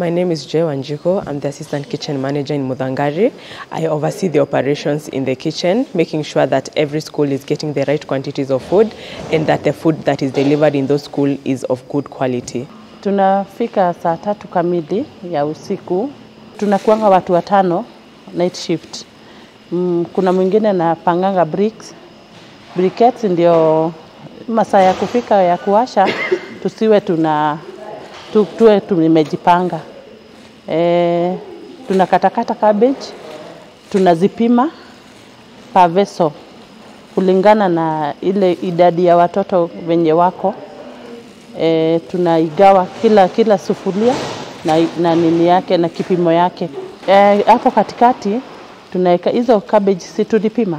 My name is Joy Wanjiko. I'm the assistant kitchen manager in Mudangari. I oversee the operations in the kitchen, making sure that every school is getting the right quantities of food and that the food that is delivered in those schools is of good quality. Tunafika saa tatu kamili ya usiku, tunakuanga watu watano night shift. Mm, kuna mwingine anapanganga bricks. Briquettes ndio masaa ya kufika ya kuwasha, tusiwe tuna tu, tuwe tumejipanga. E, tunakatakata cabbage, tunazipima per vessel kulingana na ile idadi ya watoto wenye wako e, tunaigawa kila kila sufuria na, na nini yake na kipimo yake. E, hapo katikati tunaweka hizo cabbage, si tulipima,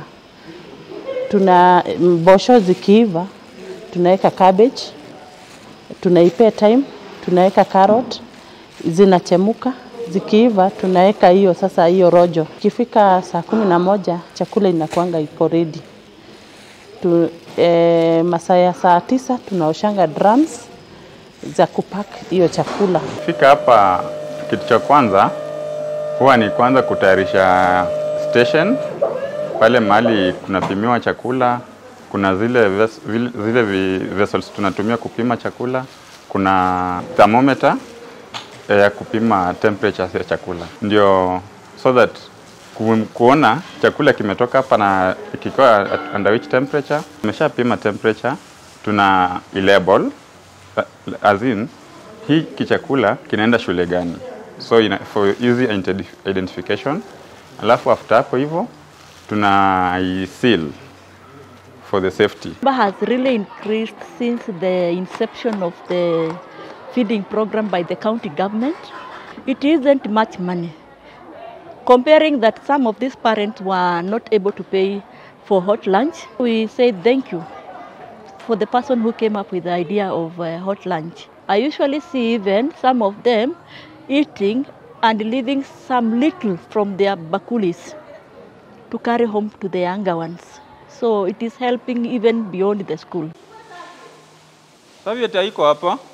tuna mbosho zikiiva, tunaweka cabbage, tunaipea time, tunaweka carrot, zinachemuka zikiiva, tunaweka hiyo sasa hiyo rojo. Ikifika saa kumi na moja chakula inakuanga iko ready tu, e, masaa ya saa tisa tunaoshanga drums za kupack hiyo chakula. Fika hapa, kitu cha kwanza huwa ni kwanza kutayarisha station pale mahali kunapimiwa chakula. Kuna zile, ves, vile, zile vi- vessels tunatumia kupima chakula, kuna thermometer eh, ya kupima temperature ya chakula, ndio so that ku, kuona chakula kimetoka hapa na kikiwa at under which temperature. Tumeshapima temperature, tuna label as in hii kichakula kinaenda shule gani, so ina, for easy identi- identification. Alafu after hapo hivyo tuna i seal for the safety. number has really increased since the inception of the feeding program by the county government. It isn't much money. Comparing that some of these parents were not able to pay for hot lunch, we say thank you for the person who came up with the idea of uh, hot lunch. I usually see even some of them eating and leaving some little from their bakulis to carry home to the younger ones. So it is helping even beyond the school. Serviette haiko hapa.